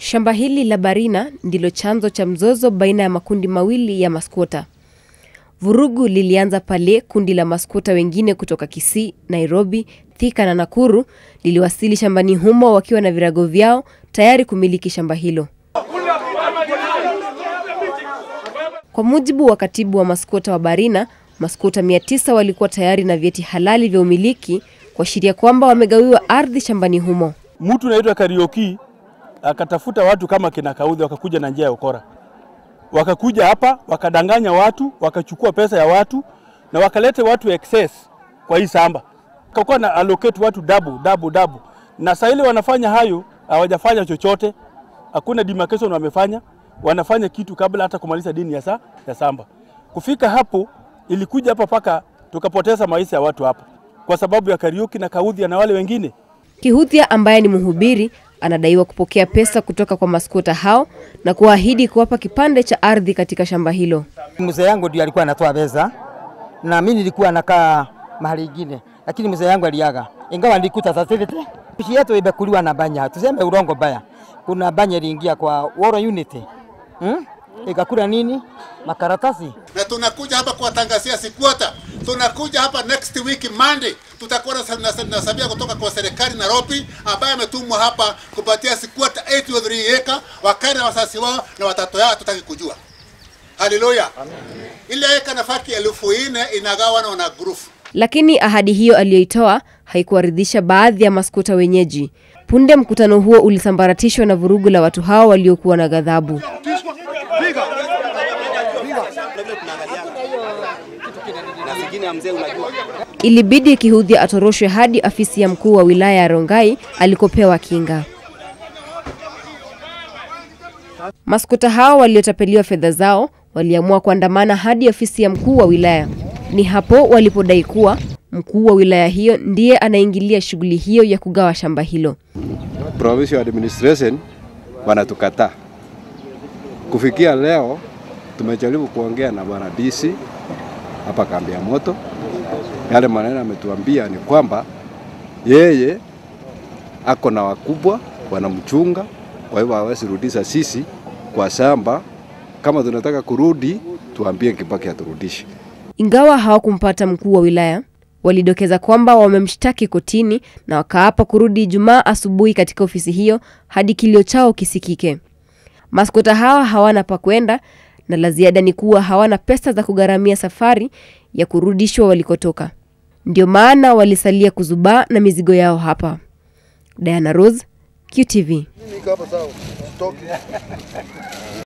Shamba hili la Barina ndilo chanzo cha mzozo baina ya makundi mawili ya maskota. Vurugu lilianza pale kundi la maskota wengine kutoka Kisii, Nairobi, Thika na Nakuru liliwasili shambani humo wakiwa na virago vyao tayari kumiliki shamba hilo. Kwa mujibu wa katibu wa maskota wa Barina, maskota 900 walikuwa tayari na vyeti halali vya umiliki kuashiria kwamba wamegawiwa ardhi shambani humo. Mtu naitwa Karioki akatafuta watu kama kina Kaudhi, wakakuja na njia ya ukora, wakakuja hapa wakadanganya watu, wakachukua pesa ya watu na wakalete watu excess kwa hii samba, wakakuwa na allocate watu double double double, na saa ile wanafanya hayo hawajafanya chochote, hakuna demarcation wamefanya, wanafanya kitu kabla hata kumaliza dini ya, sa, ya samba. Kufika hapo ilikuja hapa paka tukapoteza maisha ya watu hapa kwa sababu ya Kariuki na Kaudhi na wale wengine. Kihuthia ambaye ni mhubiri anadaiwa kupokea pesa kutoka kwa maskota hao na kuahidi kuwapa kipande cha ardhi katika shamba hilo. Mzee yangu ndio alikuwa anatoa pesa na mimi nilikuwa nakaa mahali ingine, lakini mzee yangu aliaga, ingawa nilikuta certificate. Nchi yetu imekuliwa na banya, tuseme urongo baya. Kuna banya iliingia kwa World Unity hmm? ikakula nini makaratasi na tunakuja hapa kuwatangazia Sikwota. Tunakuja hapa next week Monday, tutakuwa na sabia kutoka kwa serikali Nairobi, ambaye ametumwa hapa kupatia Sikwota 83 eka wakae na wasasi wao na watoto yao, tutaki kujua. Haleluya! Ile eka nafaki elfu nne inagawana na grufu Lakini ahadi hiyo aliyoitoa haikuwaridhisha baadhi ya maskota wenyeji. Punde mkutano huo ulisambaratishwa na vurugu la watu hao waliokuwa na ghadhabu. Ilibidi Kihuthia atoroshwe hadi afisi ya mkuu wa wilaya ya Rongai alikopewa kinga. Maskota hao waliotapeliwa fedha zao waliamua kuandamana hadi ofisi ya mkuu wa wilaya. Ni hapo walipodai kuwa mkuu wa wilaya hiyo ndiye anaingilia shughuli hiyo ya kugawa shamba hilo. provincial administration wanatukataa. Kufikia leo tumejaribu kuongea na bwana DC hapa kambi ya moto. Yale maneno ametuambia ni kwamba yeye ako na wakubwa wanamchunga, kwa hivyo hawezi rudisha sisi kwa shamba. Kama tunataka kurudi, tuambie Kibaki aturudishe. Ingawa hawakumpata mkuu wa wilaya, walidokeza kwamba wamemshtaki kotini na wakaapa kurudi Ijumaa asubuhi katika ofisi hiyo hadi kilio chao kisikike. Maskota hawa hawana pa kwenda na la ziada ni kuwa hawana pesa za kugharamia safari ya kurudishwa walikotoka. Ndio maana walisalia kuzubaa na mizigo yao hapa. Diana Rose, QTV.